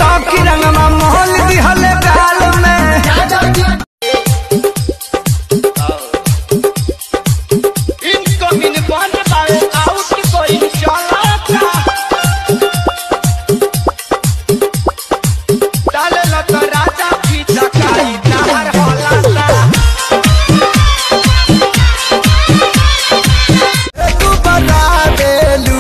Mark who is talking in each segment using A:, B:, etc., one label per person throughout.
A: सौखी रंगवा मोहल दिहले गाल में
B: इनकमिंग बन बावे आउट कोई चलाता डाले लत राजा की चकाई नहर होलाता
A: तू बता देलू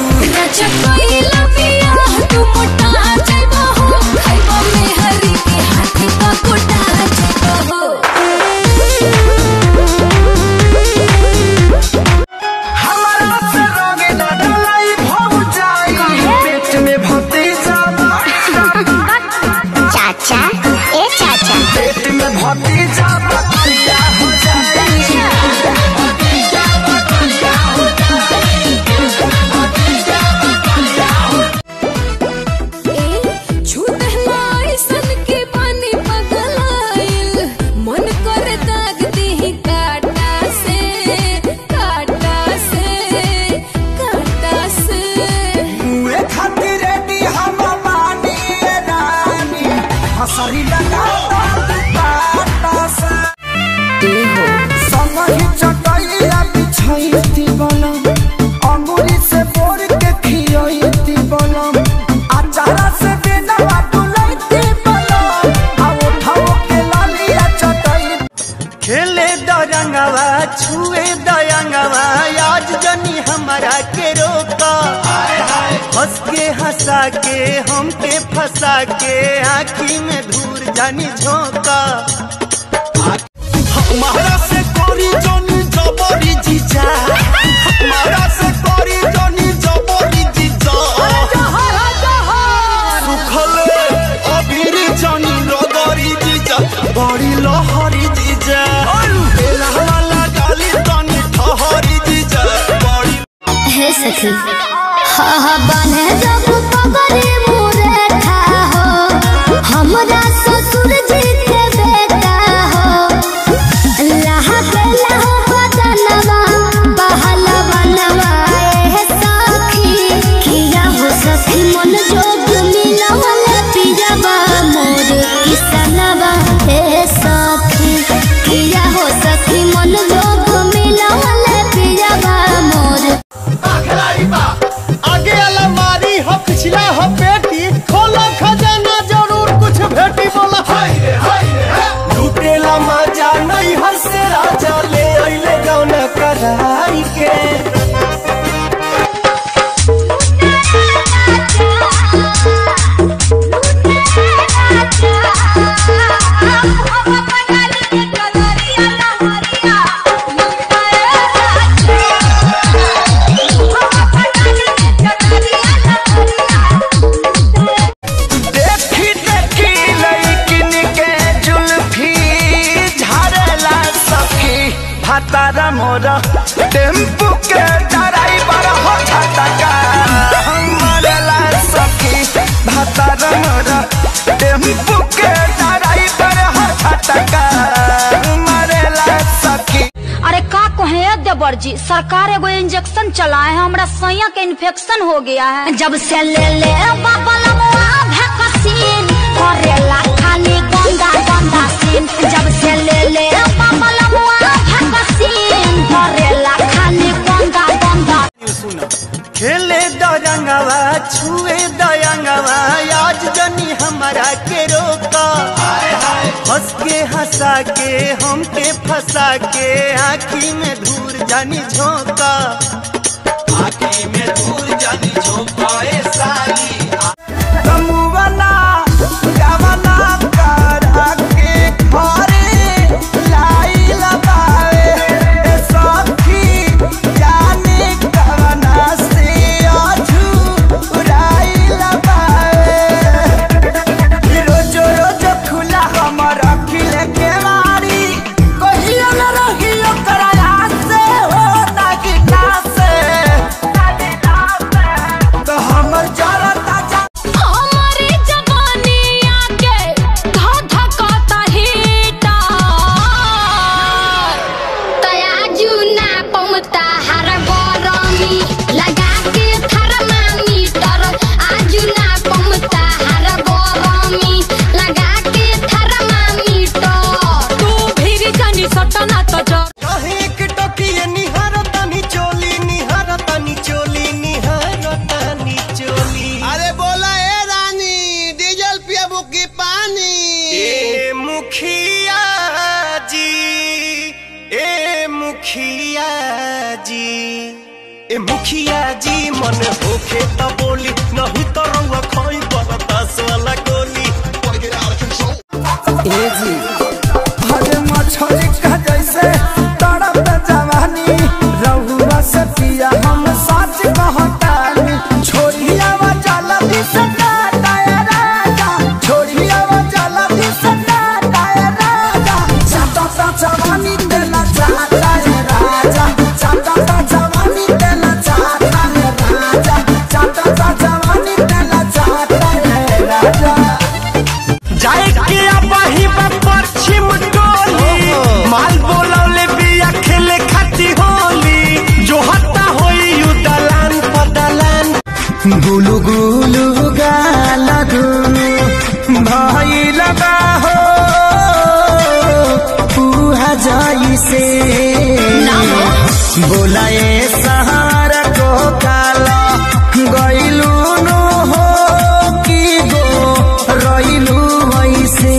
A: हमारा से रंगे न डलाई भव जाई पेट में भतीजा
C: चाचा ए चाचा
A: पेट में भतीजा बतिया हो जाई मुए खातिर रेडी हम मानी ए रानी हसरी लगा दो काटा से संगहि चटैया बिछैती बलम अंगुरी से बोर के खियैती बलम अचारा से बेनवा डुलैती बलम आ उठाओ के लालिया चटै खेले दरंगवा छुए दयंगवा आज जनी हमारा के रोका हंस के हंसा के हमके फंसा के आँखी में धूर जानी झोंका हमारा से कोरी जोनी जबरी जीजा हमारा से कोरी जोनी जबरी जीजा सुखले अबीर जोनी रगरी जीजा बड़ी लहरी जीजा बेला वाला गाली तनी ठहरी जीजा बड़ी
C: हे सखी हा हा बने जब पगड़ी मुरे था हो हमरा ससुर जी के बेटा हो लहा के लहा बदनवा बहलवा नवाए सखी किया हो सखी मन जोग मिलवल पिजवा मोर किसनवा हे सखी किया हो सखी मन जोग मिलवल पिजवा मोर
B: आगे अलमारी हो पिछला हो पेटी खोलो खजाना जरूर कुछ भेटी बोला हाय रे हाय रे
A: लुटेला मजा नहीं हंसे राजा ले अइले गौना कराई के देखी देखी लइकिन के जुल्फी झाड़ला सखी भातारा मोर टेम्पू के ड्राइवर हो छटका मरला सखी भातारा मोर टेम्पू के ड्राइवर हो छटका मरला सखी
D: अरे का कहे देवर जी सरकार एगो इंजेक्शन चलाए है हमरा सैया के इन्फेक्शन हो गया है जब से ले ले बबलमुआ वैक्सीन करेला खाली गंदा गंदा सीन जब से ले ले बबलमुआ वैक्सीन करेला खाली गंदा गंदा
A: खेले दरंगवा छुए दयंगवा आज जनी हमारा के रोका हंस के हंसा के हमके फंसा के आँखी में धूर जानी झोंका आँखी में धूर जानी झोंका ए साली तमुवना गवना करा के घरे लाई लगावे ए सखी जाने कवना से अझुराई लगावे रोजो रोजो खुला हमर अखिल के मारी कहियो न रहियो कराया से हो ताकि से तो हमर
E: ए मुखिया जी मन होखे त बोली नहीं तो रउआ खोई बरतास वाला गोली
A: ए जी हरे मछली का जैसे तड़प जवानी रहुआ से पिया हम सच कहतानी छोड़िया वा जाला भी सदा दाया राजा छोड़िया वा जाला भी सदा दाया राजा चाटा सा जवानी देला चाटा है राजा चाटा सा जवानी देला चाटा है राजा चाटा सा जवानी देला चाटा है राजा
E: जाए के अबही बा पश्चिम टोली माल बोलौले बिया खेले खाती होली जो हत्ता होई यू दलान पदलान
A: गुलु गुलु गाला दुनु भाई लगा हो पूहा जाई से बोलाए सहारा को काला गइलू नो हो की गो रइलू वैसे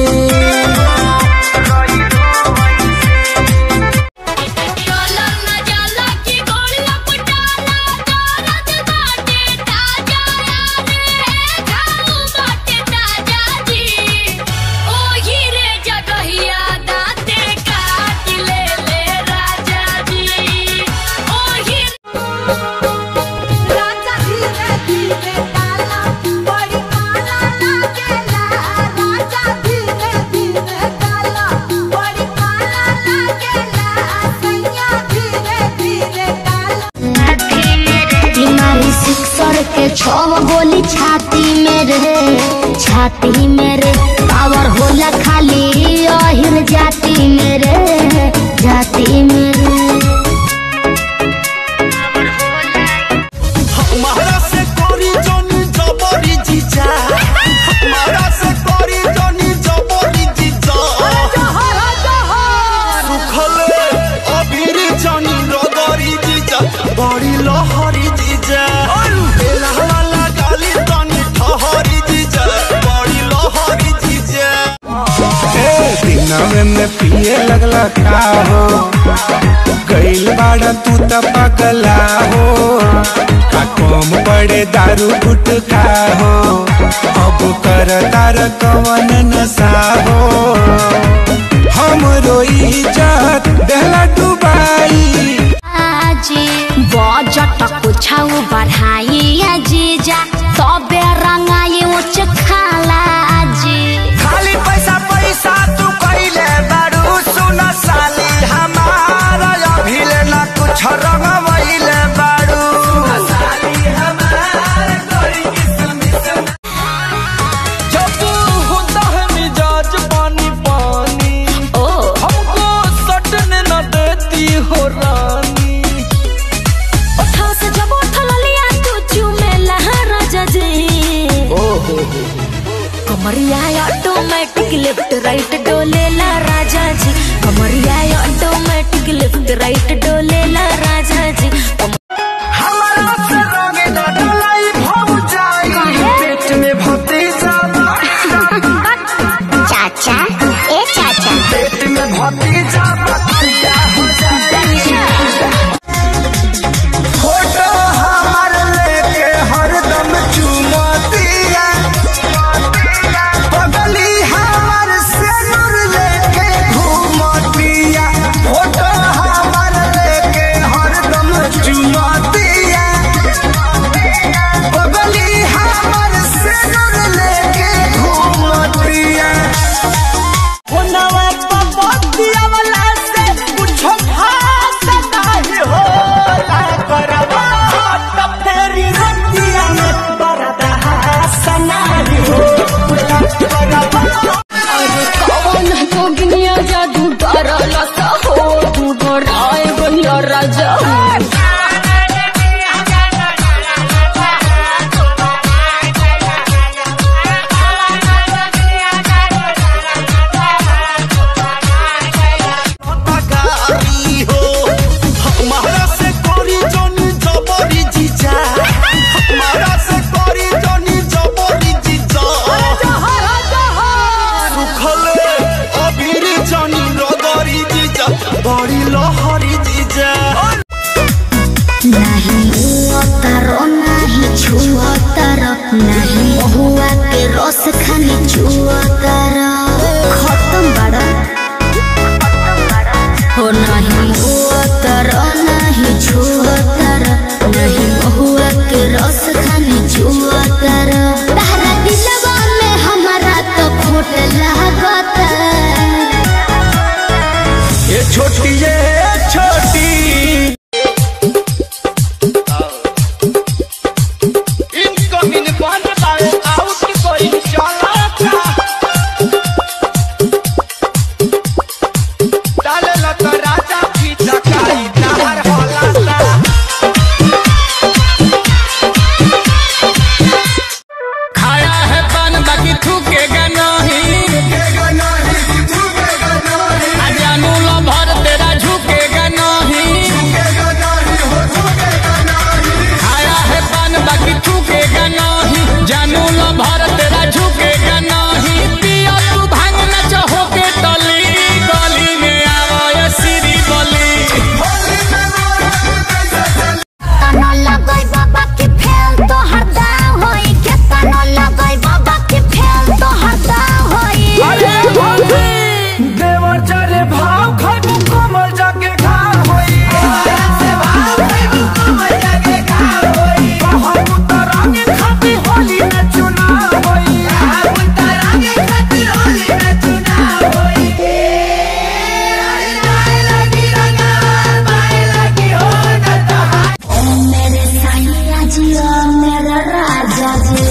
C: डॉलर न जाला की गोलियां पटाला दौलत बाटे ताजा रे खाऊ बाटे ताजा जी ओ हीरे जगहिया दाते काट ले ले राजा जी ओ हीरे राजा धीरे धीरे डाला बड़ी काला लागेला राजा धीरे धीरे डाला बड़ी काला लागेला सैया धीरे धीरे डाला
F: बीमारी सिक्सर के छव गोली छाती में रे छाती में रे पावर होला खाली अहिर जाती में रे जाती में रे
E: हमारा से करी जनी जबरी जीजा हमारा से करी जनी जबरी जीजा सुखले अबीर जनी रगरी जीजा बड़ी लहरी जीजा बेला वाला गाली तनी ठहरी जीजा बड़ी लहरी जीजा
G: दिनवे में पिए लगला का हो गइल बाड़ा तू त पगला हो का कम पड़े दारू गुटका हो अब कर तार कवन नशा हो हमरो इज्जत देला डुबाई
F: आजी बजट कुछाउ बढ़ाई जीजा तबे रंगाई उच्च खाला जी
A: खाली पैसा पैसा तू कइले बारू सुन साली हमारा अभिले न कुछ रंगवइले बारू
E: जब होता है मिजाज पानी पानी
F: ओ
E: हमको सटने न देती हो रानी
F: ओठा से जब उठल लिया तू चुमेला राजा जी कमरिया ऑटोमेटिक लेफ्ट राइट डोलेला राजा जी कमरिया ऑटोमेटिक लेफ्ट राइट डोलेला राजा जी कम-
A: हमारा से रंगे न डलाई भव जाई पेट में भतीजा
F: चाचा ए चाचा
A: पेट में भतीजा बतिया हो जाई फोटो हमार लेके हरदम चुमतिया पगली हमार सिर लेके घूमतिया फोटो हमार लेके हरदम चुमतिया
F: महुआ के रस खानी चुआ तारा खत्म बड़ा हो नहीं हुआ तारा नहीं छुआ तारा नहीं महुआ के रस खानी चुआ तारा तारा दिलवा में हमारा तो खोट लागता
E: ये छोटी ये छोटी इनकमिंग बन पाए आउट कोई चला डाले लत राजा की चकाई नहर होला
H: खाया है पान बाकी थूकेगा नहीं आ जानू लो भर तेरा झुकेगा नहीं खाया है पान बाकी थूकेगा नहीं जानू लो भर तेरा झुकेगा नहीं पिया तू भांग न चाहो के टली गली में आवो ये सिरी बली
F: तना लगई बाबा के फेल तो हरदाव होई के तना लगई बाबा के फेल तो हरदाव होई
A: देवर चले भाव खाबू कोमल जाके घाव होई कहबू त रंग खाती होली में चुनाव होई
F: ओ मेरे साईया जी ओ मेरा राजा जी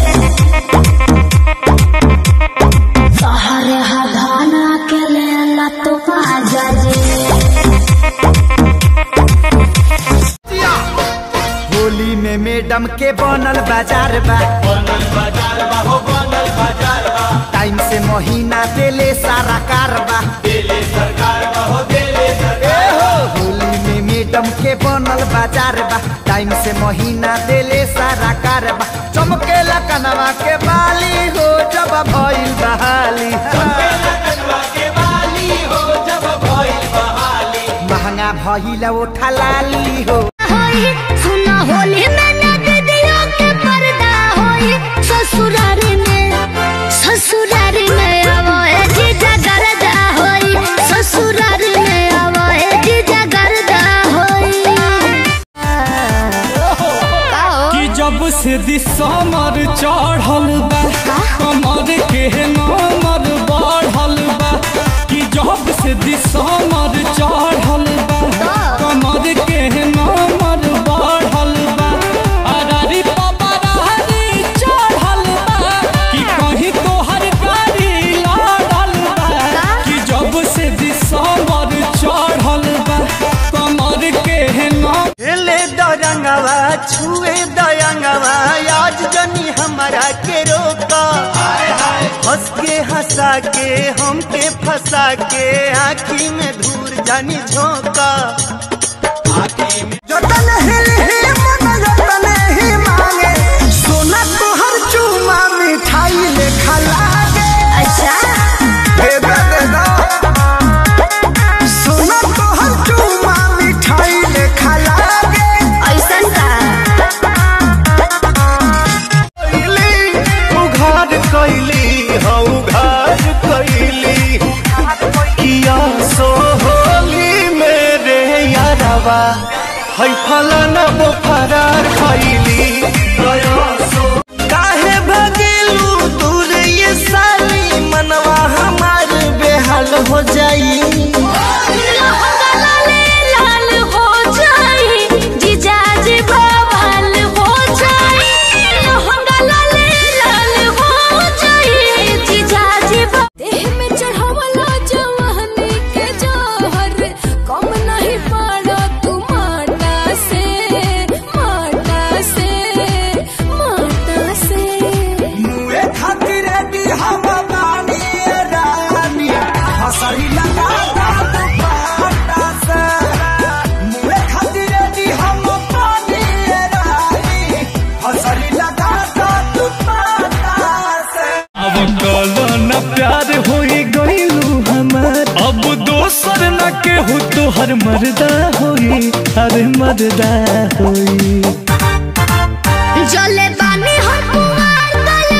F: सहारे हधाना के लेला तो आजा जी
A: होली में मैडम के बनल बाजार बा टाइम से महीना देले सारा कारबा ए हो, होली में मैडम के बनल बाजार बा टाइम से महीना देले सारा कारबा चमकेला कनवा के बाली हो जब भइल बहाली महंगा भइल ओठा लाली हो
F: होई सुना होली में ना दीदियों के पर्दा होई ससुरारी में ससुरारी में आवो ए जीजा गरदा होई ससुरारी में आवो ए जीजा गरदा होई
H: कि जब से दिसमर चढ़ल बा कमर के नमर बढ़ल बा कि जब से दिसमर चढ़ल बा कमर के नमर बढ़ल बा अरारी पपरारी चढ़ल बा कि कहीं तोहर गाड़ी लड़ल बा कि जब से दिसमर चढ़ल बा कमर के नमर
E: ले दरंगवा छुए दयंगवा आज जनी हमारा के रोका हंस के हंसा के हमके फंसा के आँखी में धूर जानी झोंका जतन हिल ही मन जतन ही मांगे सोना तोहर चूमा मिठाई लेखा लागे
F: अच्छा
E: दे दे दे दो सोना तोहर चूमा मिठाई लेखा लागे
F: ऐसन का
E: कैली उघार कैली हाँ उघार कैली किया सो होली मेरे यारवा है फलाना वो फरार खैली काहे भगेलू दूर ये साली मनवा हमार बेहाल हो जाई
F: लाल हो जाई जीजा जी बवाल हो जाई लहंगा लाले लाल हो जाई जीजा जी देह में चढ़ावला जवानी के जोहर कम नहीं पाड़ा तू माटा से माटा से माटा से
A: मुए खातिर दी हम बानी रानी हसरी लगा दा दुपट्टा से मुए खातिर दी हम बानी रानी हसरी लगा दा दुपट्टा से
E: अब कलो न प्यार होई गईलू हमार अब दोसर न केहू तोहर मर्दा होई अरे मर्दा होई
F: जले बानी हम कुआर तले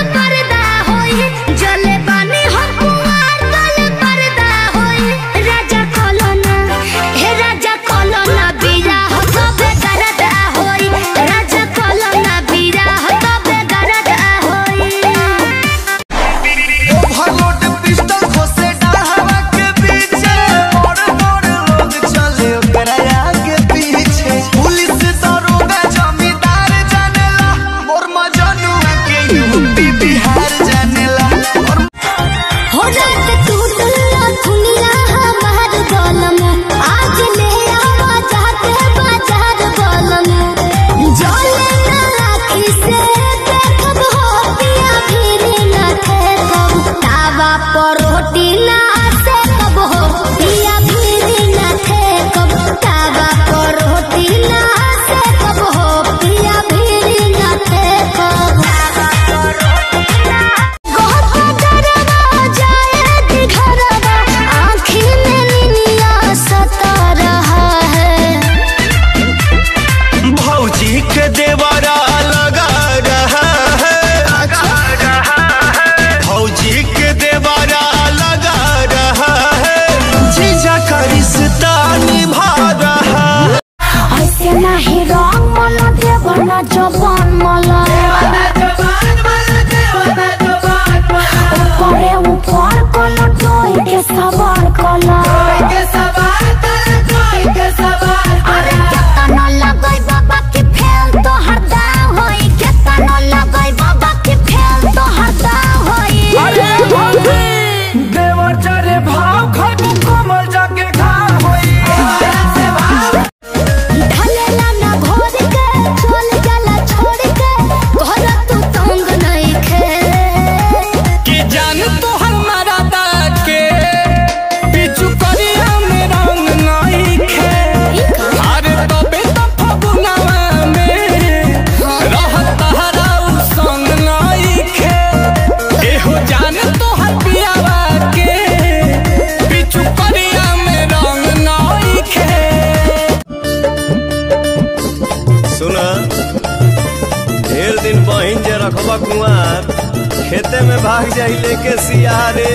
A: यूपी बिहार जानेला और
F: हो रात टूटला दुनिया हमार गलम आज ले आवा जाते बाजार गलम जले ना राखी से देखब हो पिया फिर ना ठेकब तावा पर रोटी ना से कब हो पिया फिर ना ठेकब तावा पर रोटी ना से कब हो पिया फिर ना ठेकब बहुत डरवा जाए दिखरवा आँखी में निनिया सता रहा है
E: भौजी के देवरा लगा रहा है भौजी के देवरा लगा रहा है जीजा का रिश्ता निभा रहा है
F: ऐसे नहीं रंग मला देवर ना जबान मला ऊपरे ऊपर कला टोई के सवार कला अरे केतना लगई बाबा के फेल तो हरदाव होई केतना लगई बाबा के फेल तो हरदाव होई
A: देवर चरे भाव खटू कमल जाके घाव होई
F: ढलेला ना घोर के चल जाला छोड़ के घर तू तंग नहीं खे
H: कि जान तो हमारा के पिछु करिया में रंग नहीं खे अरे तबे तो फगुनवा में रहत हरा उ संग नहीं खे एहो जान तो हर पियावा के पिछु करिया में रंग नहीं खे
E: सुना ढेर दिन बहिन जे रखबा कुआर खेते में भाग जाई लेके सियारे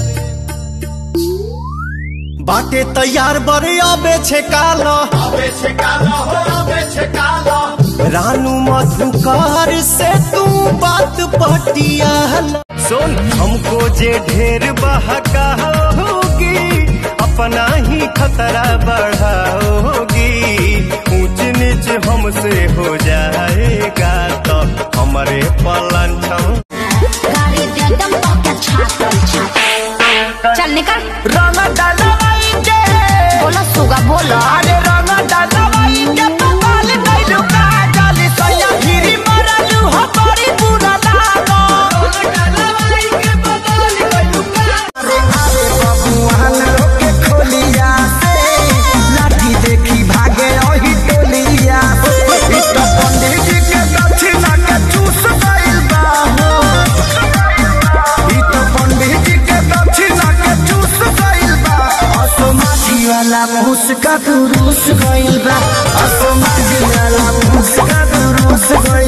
E: बाटे तैयार बरे आबे छे काला आबे छे काला हो आबे छे काला रानू मधुकार से तू बात पटिया सुन हमको जे ढेर बहका होगी अपना ही खतरा बढ़ाओगी ऊंच नीच हमसे हो जाएगा तो हमारे पलन
F: गाड़ी दे दम के छातल छातल चल निकल
A: रंग डालवाई के
F: बोला सुगा बोला
A: अरे रंग डालवाई के पपाल नहीं लुका जाली सैया गिरी मरलू हो बड़ी बुरा लागो रंग डालवाई के पपाल नहीं लुका अरे अरे बबुआन लोग के खोलिया से लाठी देखी भागे ओही टोलिया ई तो पंडित जी के दक्षिणा के चूस गइल बा हो ई तो पंडित जी के दक्षिणा के चूस गइल बा असमाजी वाला मुस्का दुरुस गइल बा असमाजी वाला मुस्का दुरुस गइल